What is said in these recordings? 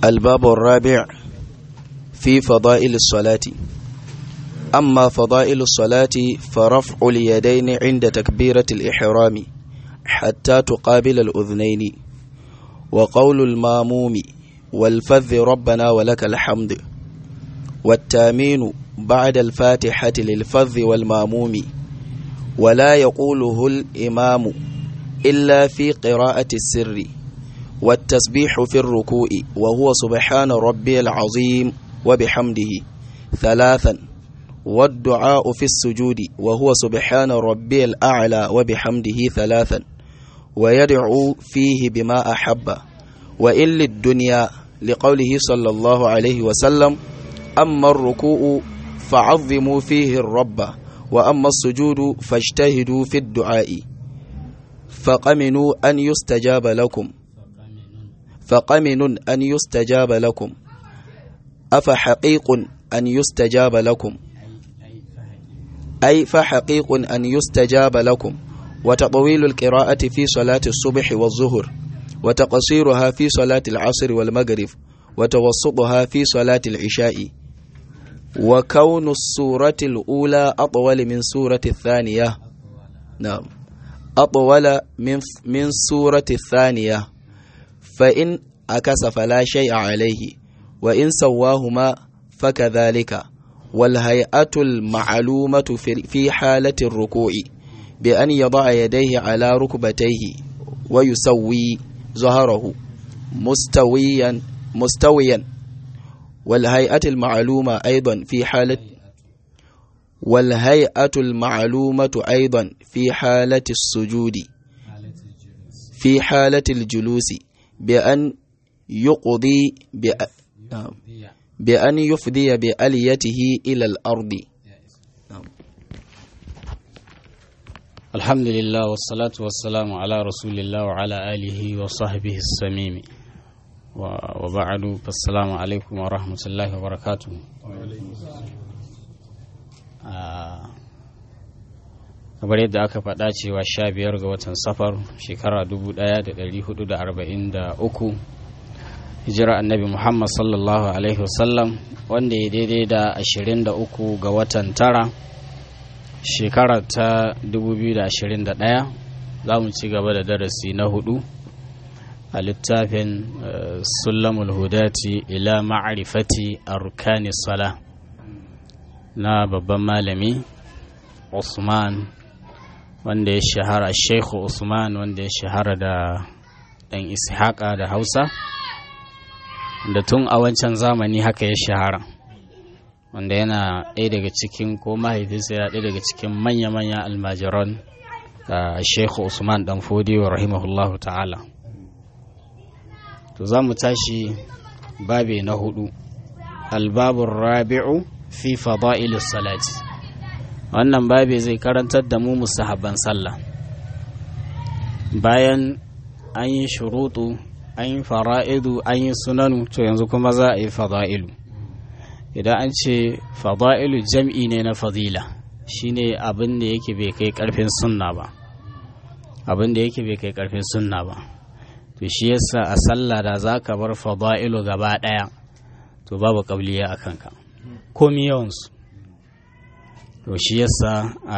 الباب الرابع في فضائل الصلاة أما فضائل الصلاة فرفع اليدين عند تكبيرة الإحرام حتى تقابل الأذنين وقول الماموم والفذ ربنا ولك الحمد والتامين بعد الفاتحة للفذ والماموم ولا يقوله الإمام إلا في قراءة السر والتسبيح في الركوع وهو سبحان ربي العظيم وبحمده ثلاثا والدعاء في السجود وهو سبحان ربي الأعلى وبحمده ثلاثا ويدعو فيه بما أحب وإن للدنيا لقوله صلى الله عليه وسلم أما الركوع فعظموا فيه الرب وأما السجود فاجتهدوا في الدعاء فقمنوا أن يستجاب لكم فقمن أن يستجاب لكم أفحقيق أن يستجاب لكم أي فحقيق أن يستجاب لكم وتطويل القراءة في صلاة الصبح والظهر وتقصيرها في صلاة العصر والمغرب وتوسطها في صلاة العشاء وكون السورة الأولى أطول من سورة الثانية نعم أطول من من سورة الثانية فإن أكس فلا شيء عليه وإن سواهما فكذلك والهيئة المعلومة في حالة الركوع بأن يضع يديه على ركبتيه ويسوي ظهره مستويا مستويا والهيئة المعلومة أيضا في حالة والهيئة المعلومة أيضا في حالة السجود في حالة الجلوس بأن يقضي بأن يفضي بأليته إلى الأرض الحمد لله والصلاة والسلام على رسول الله وعلى آله وصحبه السميم وبعد فالسلام عليكم ورحمة الله وبركاته kamar yadda aka faɗa cewa sha biyar ga watan safar shekara dubu ɗaya da ɗari hudu da arba'in da uku hijira annabi muhammad sallallahu alaihi wasallam wanda ya daidai da ashirin da uku ga watan tara shekara ta dubu biyu da ashirin da ɗaya za mu ci gaba da darasi na hudu a littafin sulamul hudati ila ma'arifati arkani sala na babban malami usman wanda ya shahara sheikhu usman wanda ya shahara da ɗan ishaqa da hausa da tun a wancan zamani haka ya shahara wanda yana ɗaya daga cikin ko mahaifinsa yana ɗaya daga cikin manya-manya almajiran da sheikhu usman dan fodiyo rahimahullahu ta'ala to za mu tashi babe na hudu albabun rabi'u fi fada'ilis salati wannan babe zai karantar da mu musahabban sallah bayan an yi shuruɗu an yi fara'idu an yi sunanu to yanzu kuma za a yi fada'ilu idan an ce fada'ilu jam'i ne na fadila shine abin da yake bai kai karfin sunna ba abin da yake bai kai karfin sunna ba to shi yasa a sallah da za ka bar fada'ilu gaba ɗaya to babu ƙabliya a kanka komi yawansu to shi yasa a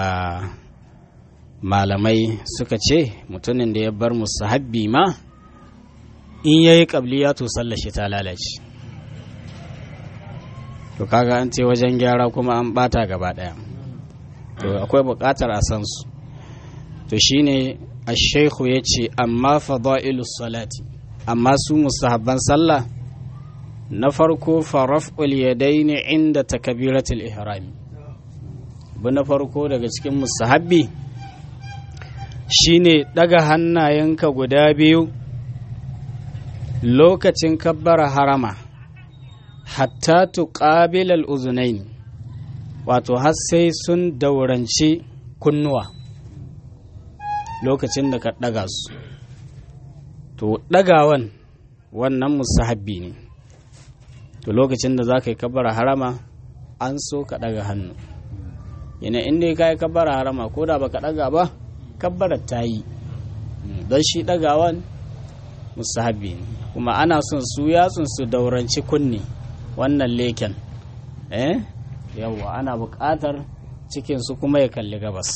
malamai suka ce mutumin da ya bar musu habbi ma in yayi ƙabliya to sallar shi ta lalace to kaga an ce wajen gyara kuma an bata gaba ɗaya to akwai buƙatar a san su to shine ashaihu ya ce amma fada'ilus salati amma su mustahabban sallah na farko faraf'ul yadaini inda takabiratul ihrami bu na farko daga cikin mustahabbi shine daga hannayenka guda biyu lokacin kabbara harama hatta tuqabil al-uzunain wato har sai sun dauranci kunnuwa lokacin da ka ɗaga su to ɗagawan wannan musahabbi ne to lokacin da za ka yi kabara harama an so ka ɗaga hannu yana inda ka yi kabara harama ko da ba ka ɗaga ba kabbarar ta yi don shi ɗagawan musahabbi ne kuma ana son su yatsun su dauranci kunni wannan leken eh yawwa ana buƙatar cikinsu kuma ya kalli gabas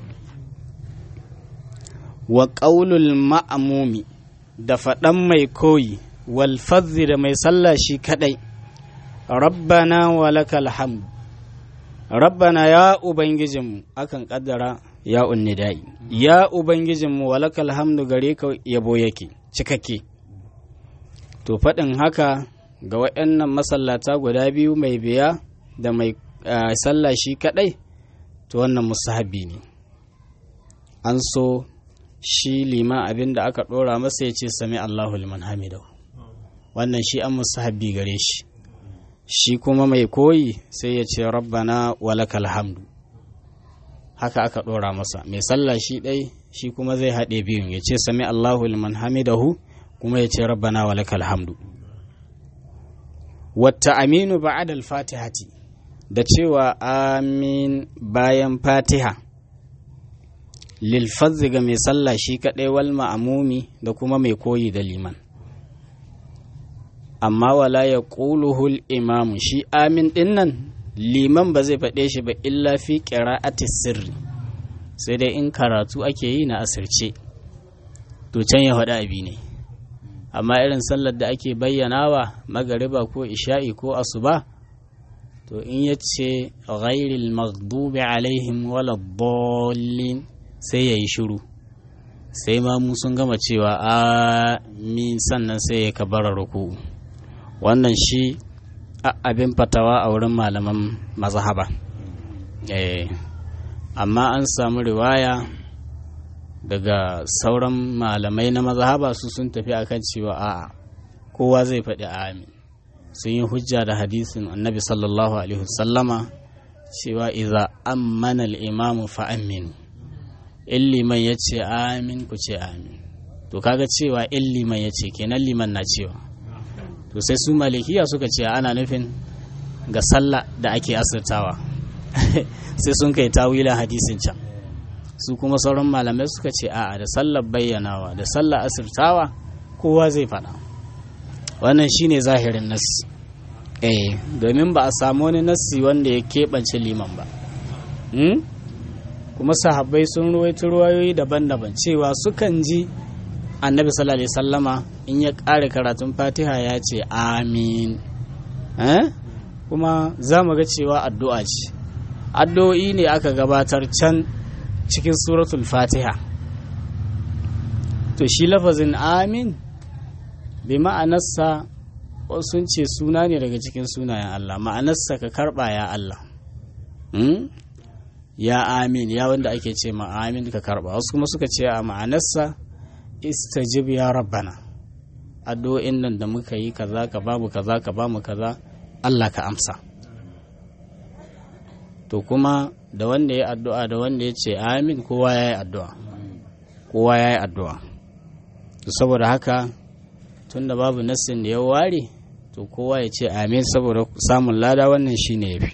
wa ƙaulul ma'amumi da faɗan mai koyi wal da mai sallah shi kaɗai rabbana wa lakal hamd rabbana ya ubangijinmu akan ƙaddara ya unnidai ya ubangijinmu wa lakal hamdu gare ka yabo yake cikakke to faɗin haka ga waɗannan masallata guda biyu mai biya da mai sallah shi kaɗai to wannan musahabi ne an so shi liman abin da aka ɗora masa ya ce sami Allahu liman hamidahu wannan shi an musahabi gare shi shi kuma mai koyi sai ya ce rabbana walakal hamdu haka aka ɗora masa mai sallah shi ɗai shi kuma zai haɗe biyun ya ce sami Allahu liman hamidahu kuma ya ce rabbana walakal hamdu wata aminu ba'ad al-fatihati da cewa amin bayan fatiha lilfazzi ga mai sallah shi kaɗai wal ma'amumi da kuma mai koyi da liman amma wala ya ƙuluhul imamu shi amin ɗin nan liman ba zai faɗe shi ba illa fi ƙira'ati sirri sai dai in karatu ake yi na asirce to can ya faɗi abi ne amma irin sallar da ake bayyanawa magariba ko isha'i ko asuba to in ya ce ghairil maghdubi alaihim wala dallin sai ya yi shiru sai ma mu sun gama cewa amin sannan sai ya kabara ruku wannan shi abin fatawa a wurin malaman mazhaba amma an samu riwaya daga sauran malamai na mazhaba su sun tafi akan cewa a'a kowa zai faɗi amin sun yi hujja da hadisin annabi sallallahu alaihi wasallama cewa iza ammana al-imamu fa aminu in liman ya ce amin ku ce amin to kaga cewa in liman ya ce kenan liman na cewa to sai su malikiya suka ce ana nufin ga sallah da ake asirtawa sai sun kai tawilan hadisin can su kuma sauran malamai suka ce a'a da sallar bayyanawa da sallar asirtawa kowa zai faɗa wannan shine zahirin nassi eh domin ba a samu wani nassi wanda ya keɓance liman ba kuma sahabbai sun ruwaito ruwayoyi daban-daban cewa sukan ji annabi sallallahu alaihi sallama in ya ƙare karatun fatiha ya ce amin kuma za mu ga cewa addu'a ce addu'o'i ne aka gabatar can cikin suratul fatiha to shi lafazin amin bi ma'anarsa sun ce suna ne daga cikin sunayen Allah ma'anarsa ka karba ya Allah ya amin ya wanda ake ce ma amin ka karba wasu kuma suka ce a ma'anarsa istajib ya rabbana addu'o'in nan da muka yi kaza ka bamu kaza ka bamu kaza Allah ka amsa to kuma da wanda ya addu'a da wanda ya ce amin kowa ya yi addu'a kowa ya yi addu'a to saboda haka tun da babu nassin da ya ware to kowa ya ce amin saboda samun lada wannan shine ya fi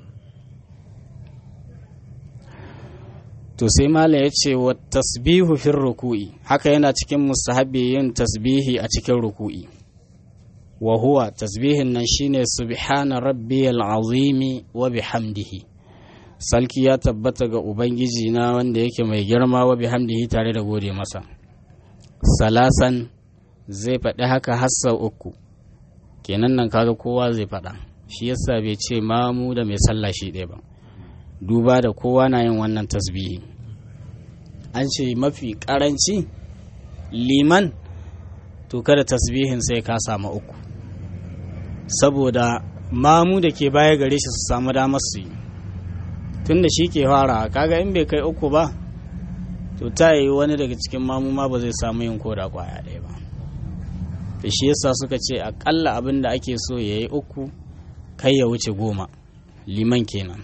to sai mala ya ce wa tasbihu fin ruku'i haka yana cikin mustahabi yin tasbihi a cikin ruku'i wa huwa tasbihin nan shine subhana rabbiyal azimi wa bihamdihi salki ya tabbata ga ubangiji na wanda yake mai girma wa bihamdihi tare da gode masa salasan zai faɗi haka hassa uku kenan nan kaga kowa zai faɗa shi yasa bai ce mamu da mai sallah shi ɗaya ba duba da kowa na yin wannan tasbihi an ce mafi ƙaranci liman to kada tasbihin sai ka samu uku saboda mamu da ke baya gare shi su samu damar su yi tun da shi ke fara kaga in bai kai uku ba to ta yi wani daga cikin mamu ma ba zai samu yin koda kwaya ɗaya ba da shi yasa suka ce akalla abin da ake so ya yi uku kai ya wuce goma liman kenan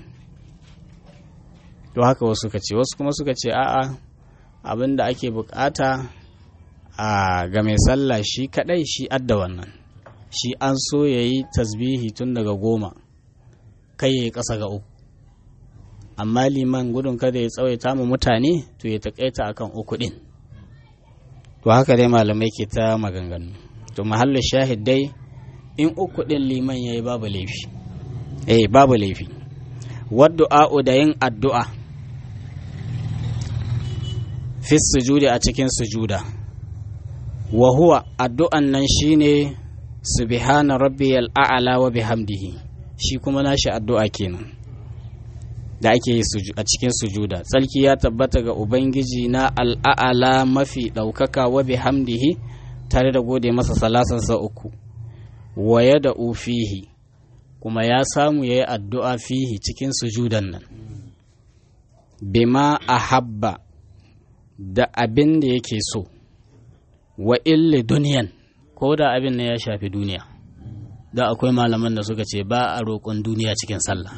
to haka wasu suka ce wasu kuma suka ce a'a abin da ake bukata a ga mai sallah shi kadai shi adda wannan shi an so ya yi tasbihi tun daga goma kai ya yi ƙasa ga uku amma liman gudun kada ya tsawaita mu mutane to ya taƙaita akan uku ɗin to haka dai malamai ke ta maganganu to to mahallin shahid dai in uku ɗin liman ya yi babu laifi eh babu laifi waddu'a'u da yin addu'a fi sujudi a cikin sujuda wa huwa addu'an nan shine subhana rabbiyal a'la wa bihamdihi shi kuma nashi addu'a kenan da ake yi a cikin sujuda tsarki ya tabbata ga ubangiji na al'a'ala mafi ɗaukaka wa bihamdihi tare da gode masa salasansa uku waya da ufihi kuma ya samu ya yi addu'a fihi cikin sujudan nan bima a habba da abin da yake so wa illi duniyan ko da abin da ya shafi duniya da akwai malaman da suka ce ba a roƙon duniya cikin sallah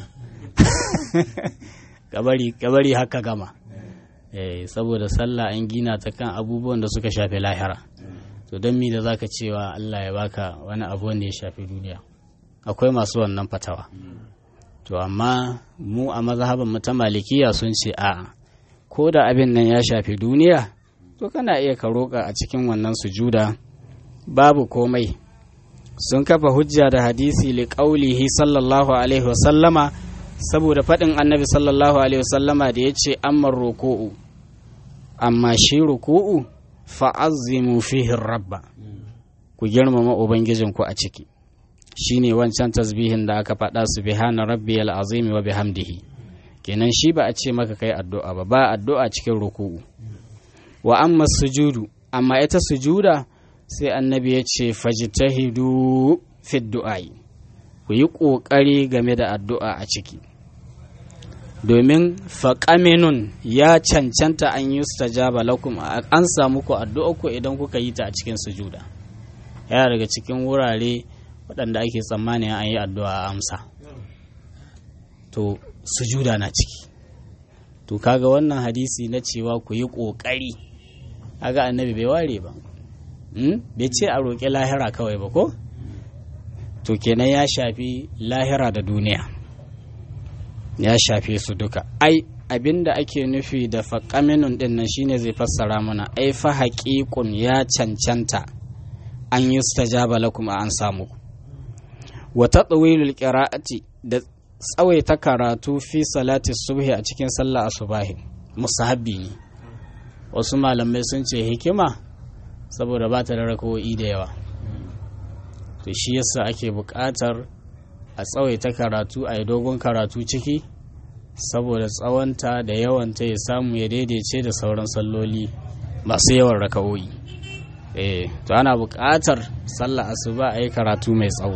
kabari haka gama eh, saboda sallah an gina ta kan abubuwan da suka shafi lahira to don mi da zaka cewa Allah ya baka wani abu wanda ya shafi duniya akwai masu wannan fatawa to amma mu a mazhaban mu ta malikiya sun ce a ko da abin nan ya shafi duniya to kana iya ka roƙa a cikin wannan sujuda babu komai sun kafa hujja da hadisi li qaulihi sallallahu alaihi wasallama saboda faɗin annabi sallallahu alaihi wasallama da ya ce amma ruku'u amma shi ruku'u fa'azzimu fihi rabba ku girmama ubangijinku a ciki shine wancan tasbihin da aka faɗa subhana rabbiyal azimi wa bihamdihi kenan shi ba a ce maka kai addu'a ba ba addu'a cikin ruku'u wa amma sujudu amma ita sujuda sai annabi ya ce fajtahidu fi du'ai ku yi ƙoƙari game da addu'a a ciki domin faƙaminun ya cancanta an yi stajaba lakum an samu ku addu'a ku idan kuka yi ta a cikin sujuda yana daga cikin wurare waɗanda ake tsammanin an yi addu'a a amsa to sujuda na ciki to kaga wannan hadisi na cewa ku yi ƙoƙari kaga annabi bai ware ba bai ce a roƙi lahira kawai ba ko to kenan ya shafi lahira da duniya ya shafe su duka ai abinda ake nufi da faƙaminun ɗin nan shine zai fassara mana ai fa haƙiƙun ya cancanta an yi stajaba lakum an samu wa tatwilul qira'ati da tsawaita karatu fi salati subhi a cikin sallah asubahi musahabbi ne wasu malamai sun ce hikima saboda ba ta da rakawo'i da yawa to shi yasa ake buƙatar a tsawaita karatu a yi dogon karatu ciki saboda tsawonta da yawanta ya samu ya daidaice da sauran salloli masu yawan raka'o'i eh to ana buƙatar sallah asuba a yi karatu mai tsawo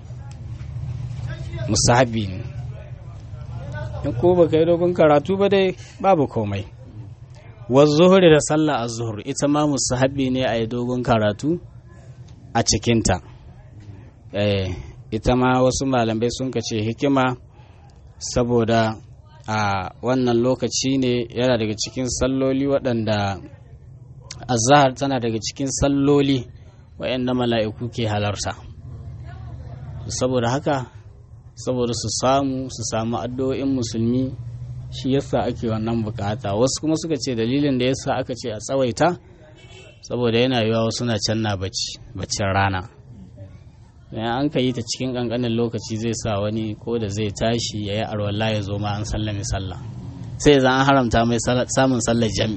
musahabi ne in ko baka yi dogon karatu ba dai babu komai zuhuri da sallah az-zuhur ita ma musahabi ne a yi dogon karatu a cikinta eh ita ma wasu malamai sun ce hikima saboda a wannan lokaci ne yana daga cikin salloli waɗanda azahar tana daga cikin salloli waɗanda mala'iku ke halarta saboda haka saboda su samu su samu addu'o'in musulmi shi yasa ake wannan bukata wasu kuma suka ce dalilin da yasa aka ce a tsawaita saboda yana yiwa wasu na can na baccin rana bayan an ka yi ta cikin kankanin lokaci zai sa wani ko da zai tashi ya yi arwalla ya zo ma an sallame sallah sai zan an haramta mai samun sallar jami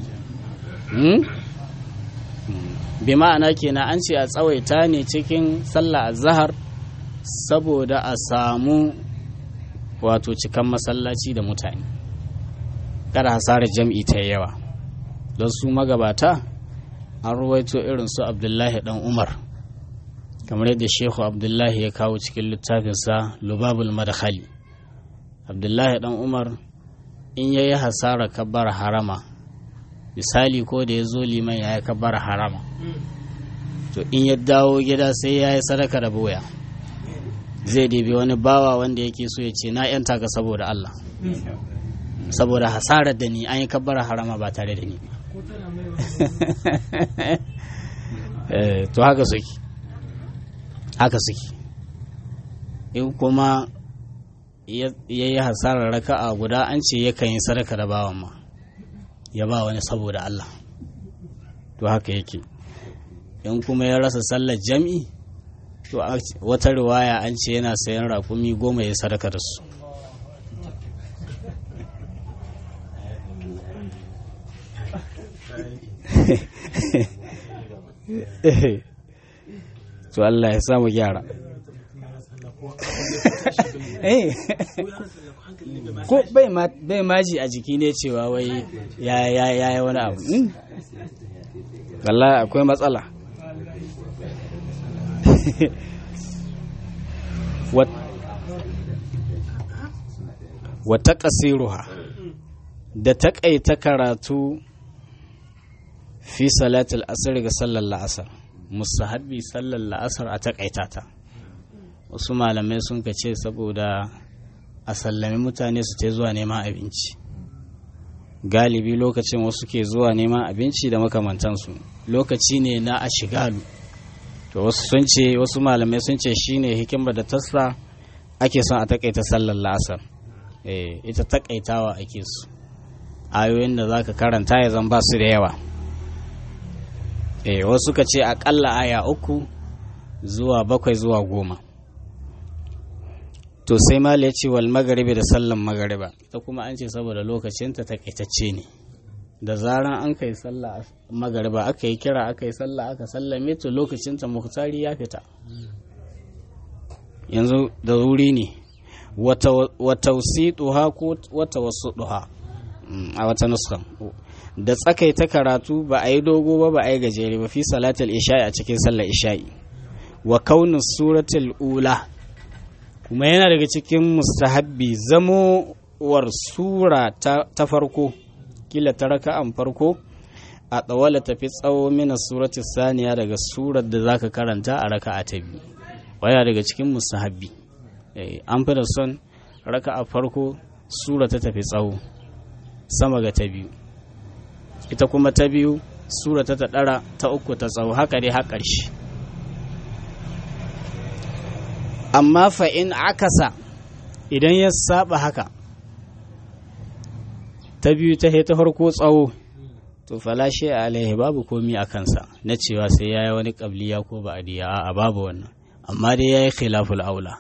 bi ma'ana kenan an ce a tsawaita ne cikin sallah azhar saboda a samu wato cikan masallaci da mutane kada hasarar jam'i ta yawa don su magabata an ruwaito irin su abdullahi dan umar kamar yadda shehu abdullahi ya kawo cikin littafinsa lubabul madkhali abdullahi dan umar in ya yi hasara kabbar harama misali ko da ya zo liman ya yi kabbar harama to in ya dawo gida sai ya yi sadaka da boya zai ɗebi wani bawa wanda yake so ya ce na yanta ka saboda allah saboda hasarar da ni an yi kabbar harama ba tare da ni to haka suke haka suke in kuma ya yi hasarar raka'a guda an ce yakan yi sadaka da bawan ma ya ba wani saboda Allah to haka yake in kuma ya rasa sallar jam'i to wata riwaya an ce yana sayan raƙumi goma ya sadaka da su to Allah ya samu gyara ko bai maji a jiki ne cewa wai ya yi wani abu Allah akwai matsala wata ƙasiruha da taƙaita karatu fi salatul asr ga sallar la'asar musahabi sallar la'asar a taƙaita ta wasu malamai sun ka ce saboda a sallami mutane su ta zuwa neman abinci galibi lokacin wasu ke zuwa neman abinci da makamantansu lokaci ne na a shigalu to wasu sun ce wasu malamai sun ce shine hikimar da tasa ake son a takaita sallar la'asar eh ita takaitawa ake su ayoyin da zaka karanta ya zan ba su da yawa eh wasu ka ce akalla aya uku zuwa bakwai zuwa goma to sai mala ya ce wal magaribi da sallan magariba ita kuma an ce saboda lokacinta takaitacce ne da zaran an kai sallah magariba aka yi kira aka yi sallah aka sallame to lokacinta muhtari ya fita yanzu da wuri ne wata wasituha ko wata wasu duha a wata nuskan da tsakaita karatu ba a yi dogo ba ba a yi gajere ba fi salatul isha'i a cikin sallar isha'i wa kaunin suratul ula kuma yana daga cikin mustahabbi zamowar sura ta farko kila ta raka'an farko a tsawala tafi tsawo mina suratul saniya daga surar da zaka karanta a raka'a ta biyu waya daga cikin mustahabbi an fi da son raka'a farko sura ta tafi tsawo sama ga ta biyu ita kuma ta biyu sura ta ɗara ta uku ta tsawo haka dai har ƙarshe amma fa'in akasa idan ya saba haka ta biyu ta ta farko tsawo to falashe a alaihi babu komi a kansa na cewa sai ya yi wani ƙabliya ko ba a babu wannan amma dai ya yi khilaful aula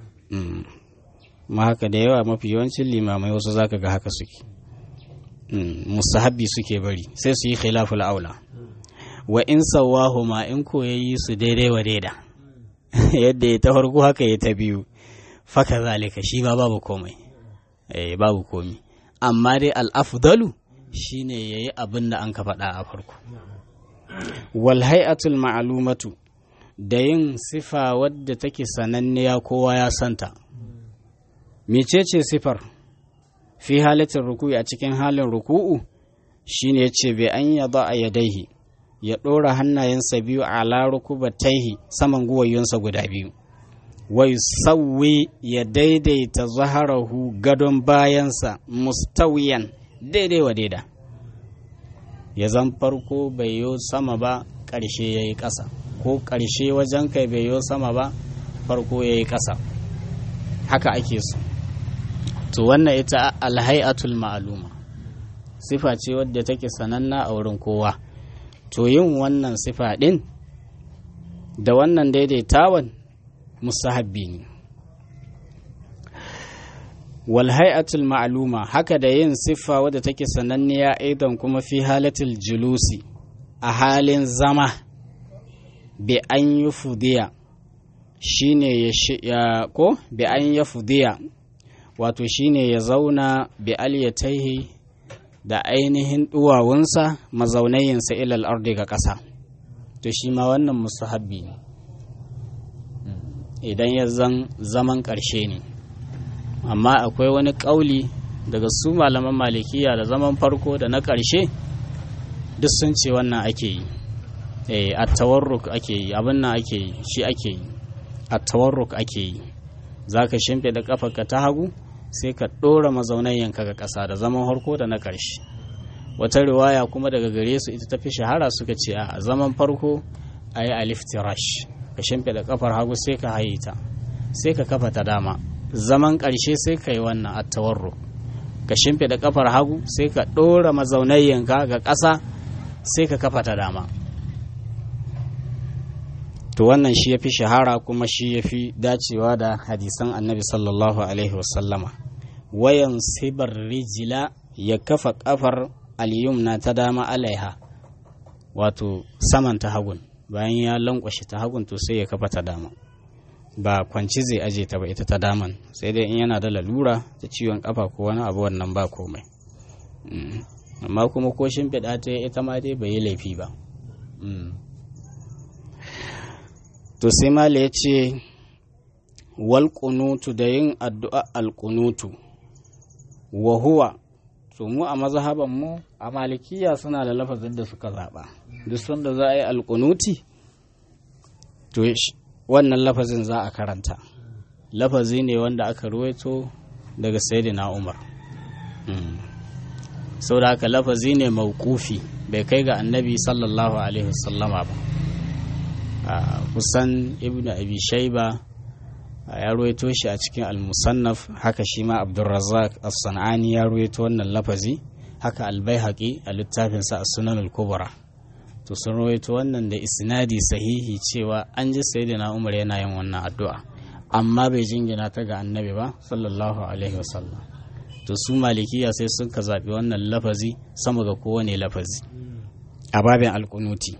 ma haka da yawa mafi yawancin limamai wasu zaka ga haka suke musahabbi suke bari sai su yi khilaful aula wa in sawahu ma in ko yayi su daidai wa daida yadda ya ta farko haka ya ta biyu faka zalika shi ba babu komai eh babu komai amma dai al-afdalu shine yayi abin da an ka faɗa a farko wal hay'atul ma'lumatu da yin sifa wadda take sananniya kowa ya santa mecece sifar fi halatin ruku'i a cikin halin ruku'u shine yace bai an yaba a yadaihi ya ɗora hannayensa biyu a larukubataihi saman guwayunsa guda biyu wai sauwi ya daidaita zaharahu gadon bayansa mustawiyan daidai wa daida ya zan farko bai yo sama ba ƙarshe ya yi ƙasa ko ƙarshe wajen kai bai yo sama ba farko ya yi ƙasa haka ake so to wannan ita alhai'atul ma'aluma sifa ce wadda take sananna a wurin kowa to yin wannan sifa ɗin da wannan daidaitawan musahabbi ne walhai'atul ma'aluma haka da yin siffa wadda take sananniya aidan kuma fi halatul julusi a halin zama bi an yi fudiya shine ya ko bi an ya fudiya wato shine ya zauna bi aliyataihi da ainihin duwawunsa mazaunayinsa ilal ardi ga ƙasa to shi ma wannan musahabbi ne idan ya zan zaman ƙarshe ne amma akwai wani ƙauli daga su malaman malikiya da zaman farko da na ƙarshe duk sun ce wannan ake yi eh a tawarruk ake yi abin nan ake yi shi ake yi a tawarruk ake yi za ka shimfe da ƙafarka ta hagu sai ka ɗora mazaunayyanka ga ƙasa da zaman harko da na ƙarshe wata riwaya kuma daga gare su ita tafi shahara suka ce a zaman farko a yi aliftirash ka shimfe da ƙafar hagu sai ka haye ta sai ka kafa ta dama zaman ƙarshe sai ka yi wannan attawarro ka shimfe da ƙafar hagu sai ka ɗora mazaunayyanka ga ƙasa sai ka kafa ta dama to wannan shi ya fi shahara kuma shi ya fi dacewa da hadisan annabi sallallahu alaihi wasallama wayan sibar rijila ya kafa kafar alyumna ta dama alaiha wato saman ta hagun bayan ya lankwashe ta hagun to sai ya kafa ta dama ba kwanci zai aje ta ba ita ta daman sai dai in yana da lalura ta ciwon kafa ko wani abu wannan ba komai amma kuma ko shimfiɗa ta ita ma dai bai yi laifi ba to sai mala ya ce wal da yin addu'a alƙunutu wa huwa to mu a mazhaban mu a malikiya suna da lafazin da suka zaɓa duk sanda za a yi alƙunuti to wannan lafazin za a karanta lafazi ne wanda aka ruwaito daga sayyidina umar sau da haka lafazi ne maukufi bai kai ga annabi sallallahu alaihi wasallama ba kusan ibn abi shaiba ya ruwaito shi a cikin al-musannaf haka shi ma abdulrazak as-san'ani ya ruwaito wannan lafazi haka al-baihaqi a littafinsa a sunan al-kubra to sun ruwaito wannan da isnadi sahihi cewa an ji sayyidina umar yana yin wannan addu'a amma bai jingina ta ga annabi ba sallallahu alaihi wasallam to su malikiya sai sun ka zaɓi wannan lafazi sama ga kowane lafazi a babin alkunuti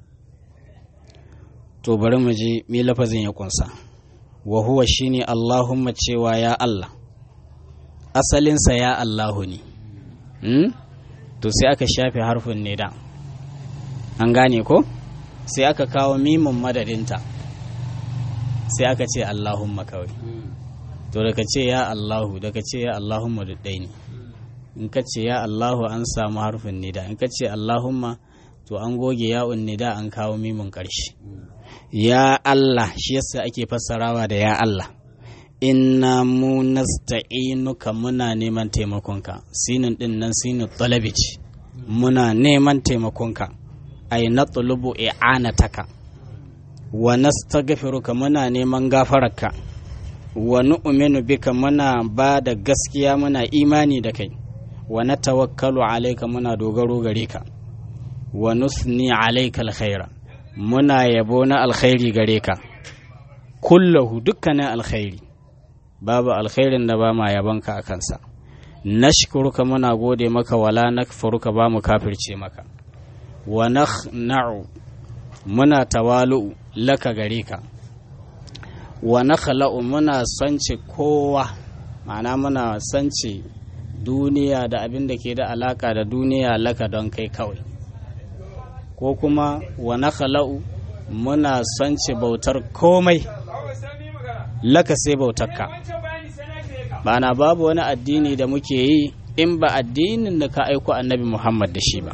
to bari mu je me lafazin ya kunsa wa huwa shine Allahumma cewa ya Allah asalinsa ya Allahu ne hmm? to sai aka shafe harfin ne da an gane ko sai aka kawo mimin madadinta sai aka ce Allahumma kawai to daga ce ya Allahu daga ce ya Allahumma duddai ne in ka ce ya Allahu an samu harfin nida in ka ce Allahumma to an goge ya'un nida an kawo mimin ƙarshe ya Allah shi yasa ake fassarawa da ya Allah inna mu nasta'inuka muna neman taimakonka sinin din nan sinin talabici muna neman taimakonka ay natlubu i'anataka wa nastaghfiruka muna neman gafararka wa nu'minu bika muna ba da gaskiya muna imani da kai wa natawakkalu alayka muna dogaro gare ka wa nusni alayka alkhaira muna yabo na alkhairi gare ka kullahu dukkanin alkhairi babu alkhairin da ba ma yabonka a kansa nashkuruka muna gode maka wala nakfuruka ba mu kafirce maka wa nakhna'u muna tawalu laka gare ka wa nakhla'u muna sance kowa ma'ana muna sance duniya da abin da ke da alaka da duniya laka don kai kawai ko kuma wa nakhla'u muna sance bautar komai laka sai bautarka bana babu wani addini da muke yi in ba addinin da ka aiko annabi muhammad da shi ba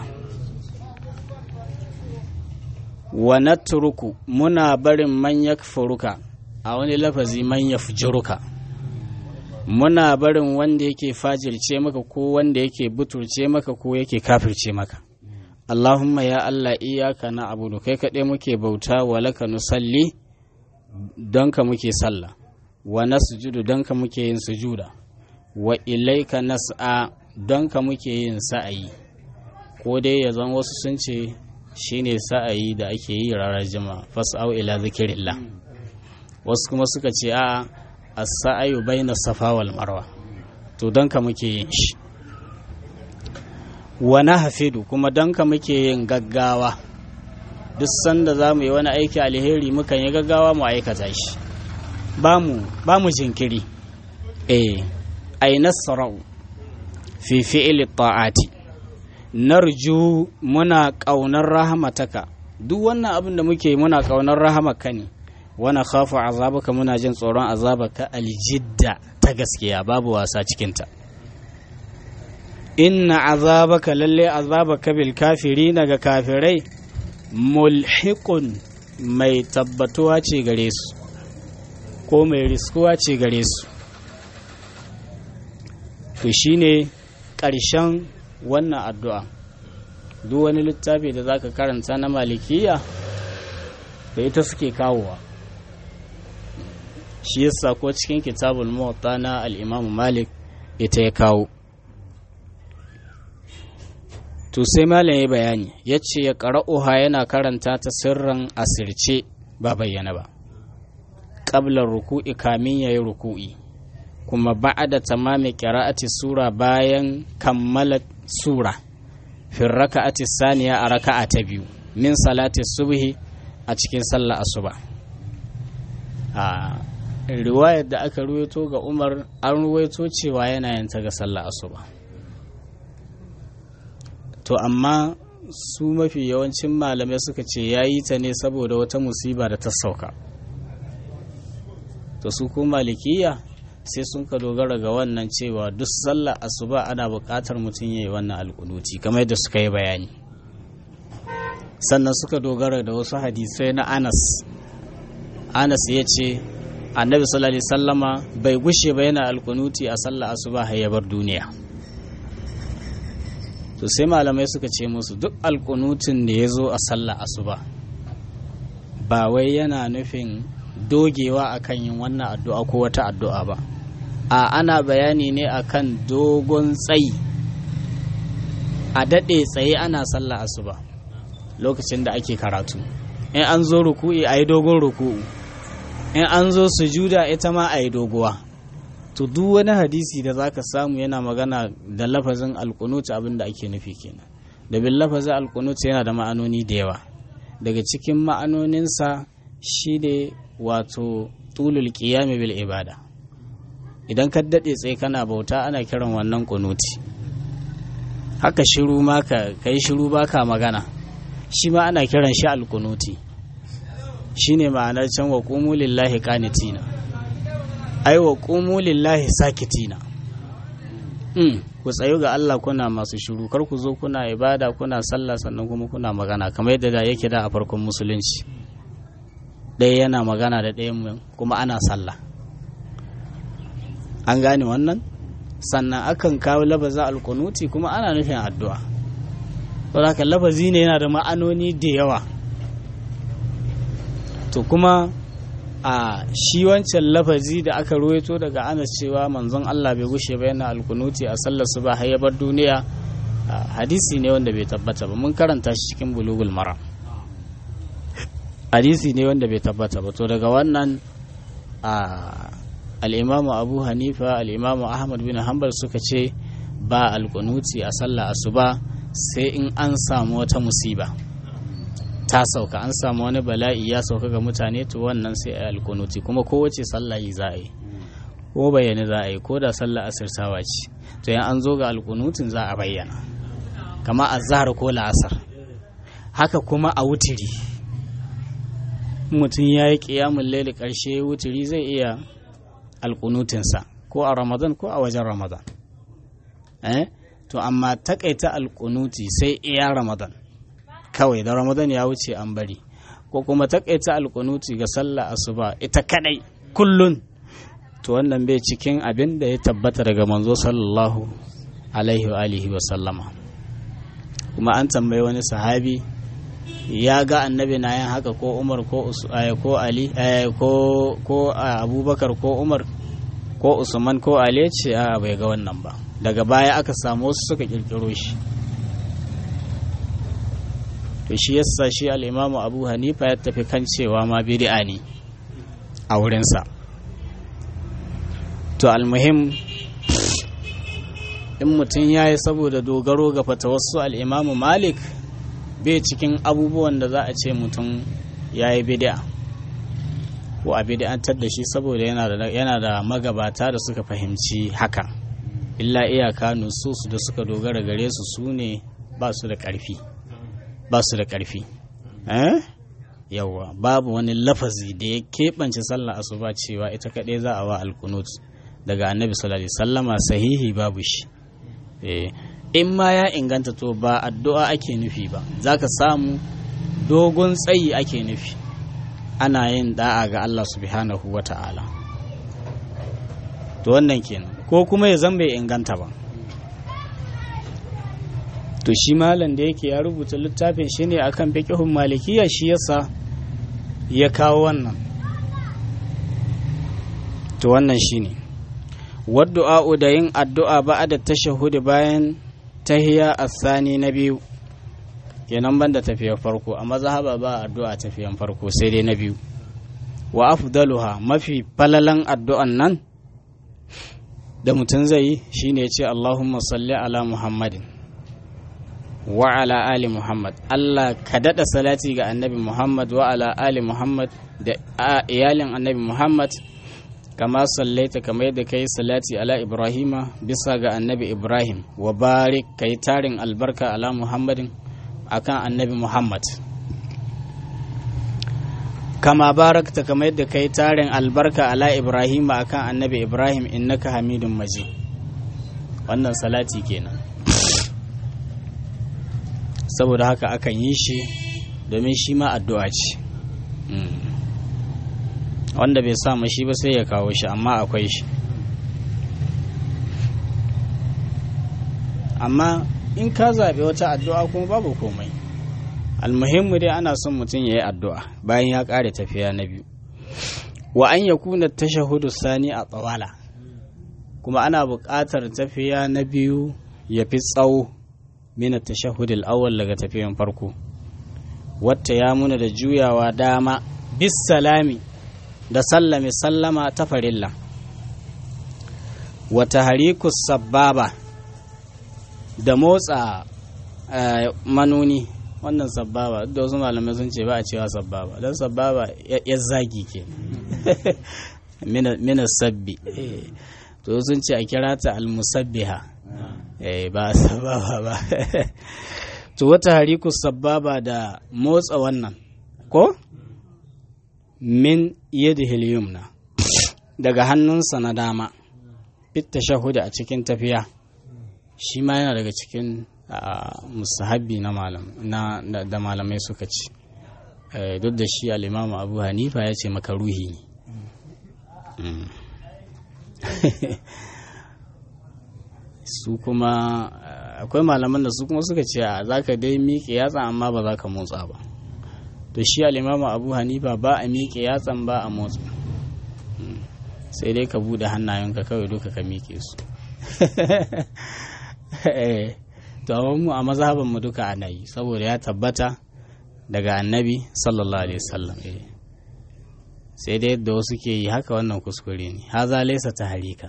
wa natruku muna barin man yakfuruka a wani lafazi man yafjuruka muna barin wanda yake fajirce maka ko wanda yake buturce maka ko yake kafirce maka Allahumma ya Allah iyaka na abudu kai kaɗai muke bauta wa laka nusalli don ka muke sallah wa nasjudu don ka muke yin sujuda wa ilaika nas'a don ka muke yin sa'ayi ko dai ya zan wasu sun ce shine sa'ayi da ake yi ranar jima fas'au ila zikirillah wasu kuma suka ce a as-sa'ayu baina safa wal marwa to don ka muke yin shi wa nahfidu kuma don ka muke yin gaggawa duk sanda za mu yi wani aiki alheri mukan yi gaggawa mu aikata shi ba mu jinkiri eh ai nasra'u fi fi'li ta'ati narju muna ƙaunar rahamataka duk wannan abin da muke muna ƙaunar rahamaka ne wana khafu azabaka muna jin tsoron azabaka aljidda ta gaskiya babu wasa cikinta inna azabaka lalle azabaka bil kafiri ga kafirai mulhiqun mai tabbatuwa ce gare su ko mai riskuwa ce gare su to shine ƙarshen wannan addu'a duk wani littafi da zaka karanta na malikiya da ita suke kawowa shi yasa ko cikin kitabul muwatta na al-imam malik ita ya kawo to sai malam ya bayani ya ce ya ƙara'uha yana karanta ta sirran asirce ba bayyana ba ƙablar ruku'i kamin ya yi ruku'i kuma ba'ada tamami qira'ati sura bayan kammala sura fi raka'ati saniya a raka'a ta biyu min salati subhi a cikin sallah asuba a riwayar da aka ruwaito ga Umar an ruwaito cewa yana yin ta ga sallah asuba to amma su mafi yawancin malamai suka ce ya yi ta ne saboda wata musiba da ta sauka to su ko malikiya sai sun ka dogara ga wannan cewa duk sallar asuba ana buƙatar mutum ya yi wannan alƙunuti kamar yadda suka yi bayani sannan suka dogara da wasu hadisai na anas anas ya ce annabi sallallahu alaihi sallama bai gushe ba yana alƙunuti a sallar asuba har ya bar duniya to sai malamai suka ce musu duk alƙunutin da ya zo a sallar asuba ba wai yana nufin dogewa akan yin wannan addu'a ko wata addu'a ba a ana bayani ne akan dogon tsayi a daɗe tsaye ana sallah asuba lokacin da ake karatu in an zo ruku'i a yi dogon ruku'u in an zo sujuda ita ma a yi doguwa to duk wani hadisi da zaka samu yana magana da lafazin alkunuta abin da ake nufi kenan da bin lafazin alkunuta yana da ma'anoni da yawa daga cikin ma'anoninsa shi ne wato tulul qiyami bil ibada idan ka daɗe tsaye kana bauta ana kiran wannan kunuti haka shiru ma ka kai shiru baka magana shi ma ana kiran shi alkunuti shine ma'anar can wa qumu lillahi qanitina ai wa qumu lillahi sakitina mm ku tsayu ga Allah kuna masu shiru kar ku zo kuna ibada kuna sallah sannan kuma kuna magana kamar yadda da yake da a farkon musulunci ɗaya yana magana da ɗayan kuma ana sallah an gane wannan sannan akan kawo lafazin alkunuti kuma ana nufin addu'a saboda haka lafazi ne yana da ma'anoni da yawa to kuma a shi wancan lafazi da aka ruwaito daga anas cewa manzon Allah bai gushe ba yana alkunuti a sallar su ba har bar duniya hadisi ne wanda bai tabbata ba mun karanta shi cikin bulugul mara hadisi ne wanda bai tabbata ba to daga wannan a al'imamu abu hanifa al'imamu ahmad bin hanbal suka ce ba alkunuti a sallah asuba sai in an samu wata musiba ta sauka an samu wani bala'i ya sauka ga mutane to wannan sai a alkunuti kuma kowace sallah yi za a yi ko bayyane za a yi ko da sallah asirtawa ce to yan an zo ga alkunutin za a bayyana kama azhar ko la'asar haka kuma a wutiri mutum ya yi ƙiyamun laili ƙarshe wutiri zai iya alƙunutinsa ko a ramadan ko a wajen ramadan eh to amma takaita alƙunuti sai iya ramadan kawai da ramadan ya wuce an bari ko kuma takaita alƙunuti ga sallah asuba ita kadai kullun to wannan bai cikin abin da ya tabbata daga manzo sallallahu alaihi wa alihi wa sallama kuma an tambayi wani sahabi ya ga annabi na yin haka ko umar ko ko ali ko ko abubakar ko umar ko usman ko ali ce a bai ga wannan ba daga baya aka samu wasu suka kirkiro shi to shi yasa shi al'imamu abu hanifa ya tafi kan cewa ma bid'a ne a wurinsa to almuhim in mutum ya yi saboda dogaro ga fatawassu al'imamu malik bai cikin abubuwan da za a ce mutum ya yi bid'a ko a bid'antar da shi saboda yana da magabata da suka fahimci haka illa iyaka nusus da suka dogara gare su su ne ba su da ƙarfi ba su da ƙarfi yawa babu wani lafazi da ya keɓance sallah asuba cewa ita kaɗai za a wa alkunut daga annabi sallallahu alaihi sallama sahihi babu shi in ma ya inganta to ba addu'a ake nufi ba za ka samu dogon tsayi ake nufi ana yin da'a ga Allah subhanahu wa ta'ala to wannan kenan ko kuma ya zan bai inganta ba to shi malam da yake ya rubuta littafin shi ne akan fiqhun malikiya shi yasa ya kawo wannan to wannan shine waddu'a da yin addu'a ba da tashahudi bayan tahiya asani na biyu kenan banda tafiyar farko a mazhaba ba addu'a tafiyan farko sai dai na biyu wa afdaluha mafi falalan addu'an nan da mutum zai yi shine ce Allahumma salli ala Muhammadin wa ala ali Muhammad Allah ka daɗa salati ga annabi Muhammad wa ala ali Muhammad da iyalin annabi Muhammad kama sallaita kamar yadda kai salati ala Ibrahima bisa ga annabi Ibrahim wa barik kai tarin albarka ala Muhammadin akan annabi Muhammad kama barakta kamar yadda kai tarin albarka ala Ibrahim akan annabi Ibrahim innaka hamidun maji wannan salati kenan saboda haka akan yi shi domin shi ma addu'a ce wanda bai sa shi ba sai ya kawo shi amma akwai shi amma in ka zaɓi wata addu'a kuma babu komai almuhimmu dai ana son mutum ya yi addu'a bayan ya ƙare tafiya na biyu wa an ya kuna tashahudu sani a tsawala kuma ana buƙatar tafiya na biyu ya fi tsawo mina tashahudul awwal daga tafiyan farko wata ya muna da juyawa dama bis salami da sallame sallama ta farilla wata harikus sababa da motsa manuni wannan sababa da wasu malamai sun ce ba a cewa sababa don sababa ya zagi ke mina sabbi to sun ce a kira ta almusabbiha ba sababa ba to wata harikus sababa da motsa wannan ko min yadihil yumna daga hannunsa na dama fit tashahuda a cikin tafiya shi ma yana daga cikin musahabi na malam na da malamai suka ci duk da shi al'imamu abu hanifa ya ce makaruhi ne su kuma akwai malaman da su kuma suka ce a za ka dai miƙe yatsa amma ba za ka motsa ba to shi al'imamu abu hanifa ba a miƙe yatsan ba a motsa sai dai ka buɗe hannayenka kawai duka ka miƙe su to mu a mazhaban mu duka ana yi saboda ya tabbata daga annabi sallallahu alaihi wasallam sai dai yadda wasu ke yi haka wannan kuskure ne haza laysa tahrikan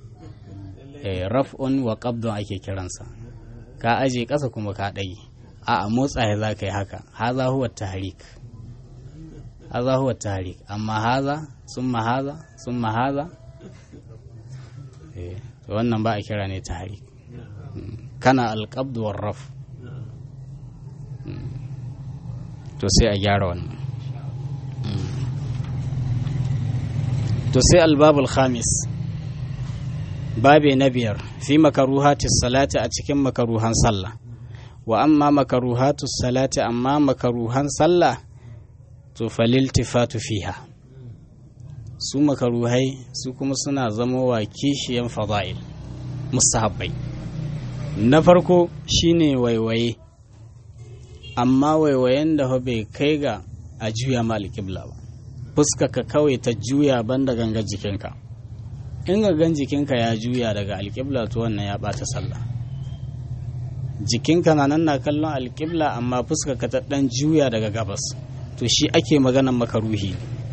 raf'un wa qabdun ake kiransa ka aje ƙasa kuma ka ɗage a a motsa ya za ka yi haka haza huwa tahrik haza huwa tahrik amma haza summa haza summa haza wannan ba a kira ne tahrik kana alƙabdu war raf to sai a gyara wannan to sai albabul khamis babe na biyar fi makaruhatis salati a cikin makaruhan sallah wa amma makaruhatus salati amma makaruhan sallah to faliltifatu fiha su makaruhai su kuma suna zama wa kishiyan fada'il musahabbai na farko shine waiwaye amma waiwayen da bai kai ga a juya ma alƙibla ba fuskaka kawai ta juya banda ganga jikinka in gangan jikinka ya juya daga alƙibla to wannan ya ɓata sallah jikinka na nan na kallon alƙibla amma fuskaka ta ɗan juya daga gabas to shi ake maganan makaruhi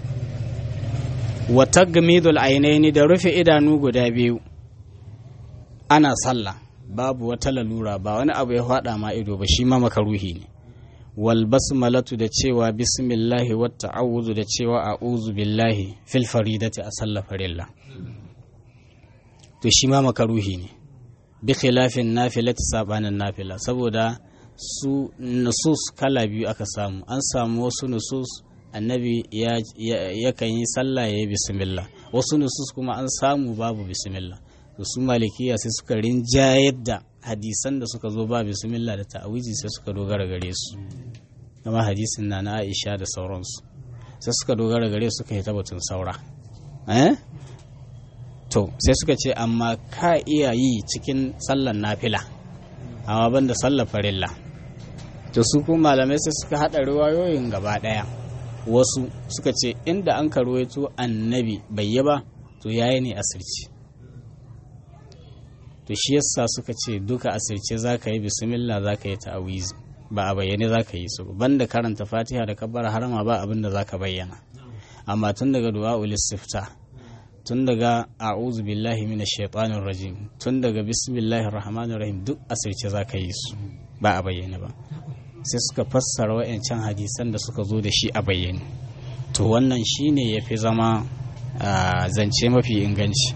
wa tagmidul ainaini da rufe idanu guda biyu ana sallah babu wata lalura ba wani abu ya faɗa ma ido ba shi ma makaruhi ne wal basmalatu da cewa bismillahi wa ta'awudu da cewa a'udhu billahi fil faridati a sallar farilla to shi ma makaruhi ne bi khilafin nafilati sabanin nafila saboda su nusus kala biyu aka samu an samu wasu nusus annabi ya kan yi sallah ya yi bismillah wasu nusus kuma an samu babu bismillah to su malikiya sai suka rinjayar da hadisan da suka zo ba bismillah da ta'awizi sai suka dogara gare su kama hadisin na na Aisha da sauransu sai suka dogara gare su suka yi tabbatun saura eh to sai suka ce amma ka iya yi cikin sallar nafila amma banda sallar farilla to su kuma malamai sai suka haɗa riwayoyin gaba ɗaya wasu suka ce inda an karwaito annabi bai yi ba to yayi ne asirci to shi yasa suka ce duka asirce za ka yi bismillah za ka yi ta'awizi ba a bayyane za ka yi su banda karanta fatiha da kabbar harama ba abin da za ka bayyana amma tun daga du'a'ul istifta tun daga a'udhu billahi minash shaitanir rajim tun daga bismillahir rahmanir rahim duk asirce zaka yi su ba a bayyane ba sai suka fassara wa'ancan hadisan da suka zo da shi a bayyane to wannan shine yafi zama zance mafi inganci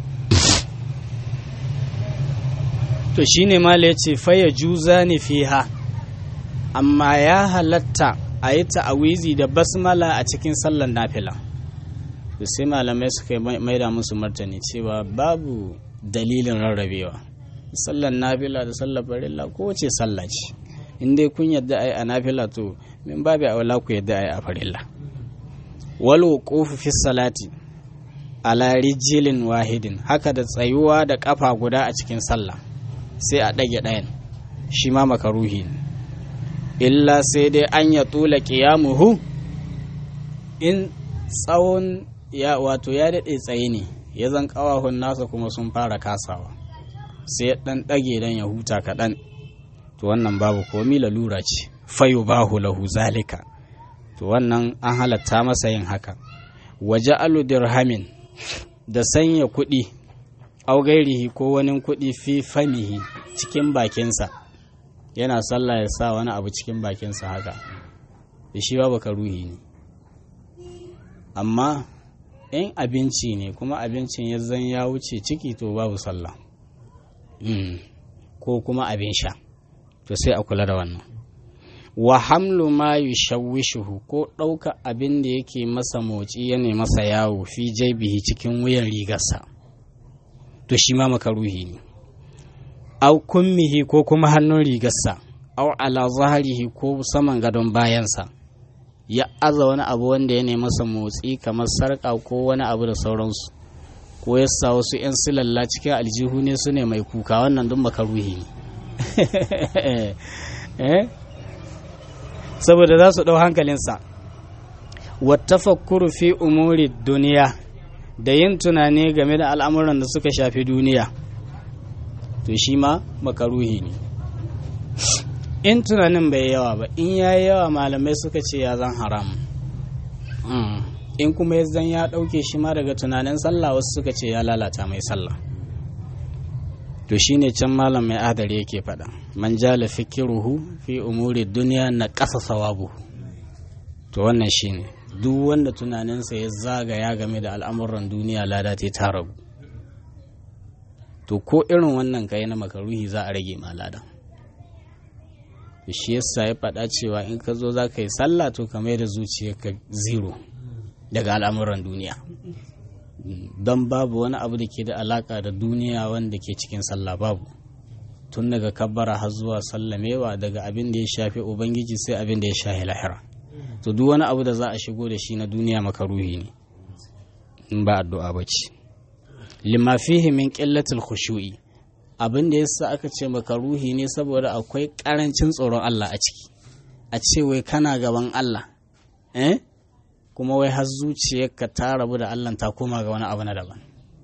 to shine mala yace faya juza ni fiha amma ya halatta a yi ta'awizi da basmala a cikin sallar nafila to sai malamai suka maida musu martani cewa babu dalilin rarrabewa sallar nafila da sallar farilla kowace sallah ce in dai kun yadda ai a nafila to min babu aula ku yadda ai a farilla wal wuqufu fi salati ala rijilin wahidin haka da tsayuwa da kafa guda a cikin sallah sai a ɗage ɗayan shi ma makaruhi ne illa sai dai an ya tula ƙiyamuhu in tsawon ya wato ya daɗe tsaye ne ya zan ƙawahun nasa kuma sun fara kasawa sai ɗan ɗage don ya huta kaɗan to wannan babu komi lalura ce fayo bahu lahu zalika to wannan an halatta masa yin haka waje alu dirhamin da sanya kuɗi augairihi ko wani kuɗi fi famihi cikin bakinsa yana sallah ya sa wani abu cikin bakinsa haka da shi babu ruhi ne amma in abinci ne kuma abincin ya zan ya wuce ciki to babu sallah ko kuma abin sha to sai a kula da wannan wa hamlu ma yushawwishuhu ko ɗauka abin da yake masa motsi ya ne masa yawo fi jaibihi cikin wuyan rigarsa to shi ma makaruhi ne au kummihi ko kuma hannun rigarsa au ala zaharihi ko saman gadon bayansa ya aza wani abu wanda ya nemi masa motsi kamar sarƙa ko wani abu da sauransu ko ya sa wasu 'yan silalla cikin aljihu ne su ne mai kuka wannan duk makaruhi ne saboda za su ɗau hankalinsa wattafakkuru fi umuri duniya da yin tunani game da al'amuran da suka shafi duniya to shi ma makaruhi ne in tunanin bai yawa ba in ya yi yawa malamai suka ce ya zan haram in kuma ya zan ya ɗauke shi ma daga tunanin sallah wasu suka ce ya lalata mai sallah to shine can malam mai adari yake faɗa man jala fikiruhu fi umuri duniya na ƙasa sawabu to wannan shine duk wanda tunaninsa ya zagaya game da al'amuran duniya lada ta ragu to ko irin wannan kai na makaruhi za a rage ma lada shi yasa ya faɗa cewa in ka zo za ka yi sallah to ka mai da zuciyarka zero daga al'amuran duniya don babu wani abu da ke da alaka da duniya wanda ke cikin sallah babu tun daga kabbara har zuwa sallamewa daga abin da ya shafi ubangiji sai abin da ya shafi lahira to duk wani abu da za a shigo da shi na duniya makaruhi ne in ba addu'a ba ce lima fihi min qillatil khushu'i abin da yasa aka ce makaruhi ne saboda akwai karancin tsoron Allah a ciki a ce wai kana gaban Allah eh kuma wai har zuciyarka ta rabu da Allah ta koma ga wani abu na daban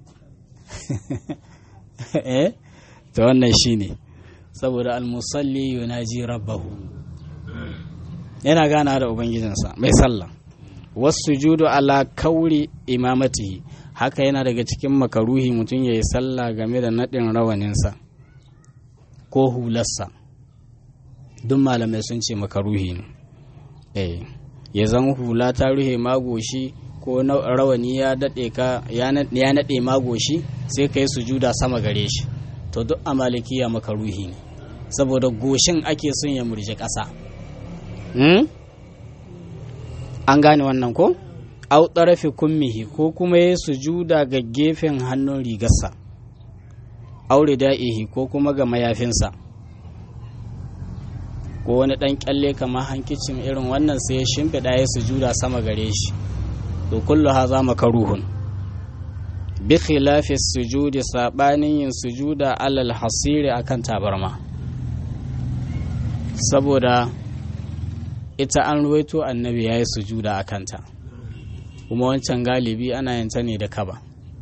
eh to wannan shine saboda almusalli yunaji rabbahu yana gana da ubangijinsa mai sallah wasu judu ala kauri imamatihi haka yana daga cikin makaruhi mutum ya yi sallah game da naɗin rawaninsa ko hularsa duk malamai sun ce makaruhi ne eh ya zan hula ta ruhe magoshi ko rawani ya daɗe ka ya naɗe magoshi sai ka yi sujuda sama gare shi to duk a malikiya makaruhi ne saboda goshin ake son ya murje ƙasa an gane wannan ko au ɗarafi kummihi ko kuma ya sujuda ga gefen hannun rigarsa aure da'ihi ko kuma ga mayafinsa ko wani ɗan kyalle kamar hankicin irin wannan sai ya shimfiɗa ya sujuda sama gare shi to kullu haza makaruhun bi khilafi sujudi sabanin yin sujuda alal hasiri akan tabarma saboda ita an ruwaito annabi ya yi sujuda a kanta kuma wancan galibi ana yanta ne da kaba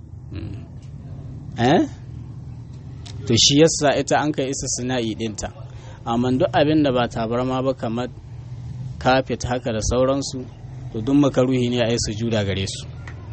eh to shi yasa ita an kai isa sina'i dinta amma duk abin da ba tabarma ba kamar kafet haka da sauransu to duk makaruhi ne a yi sujuda gare su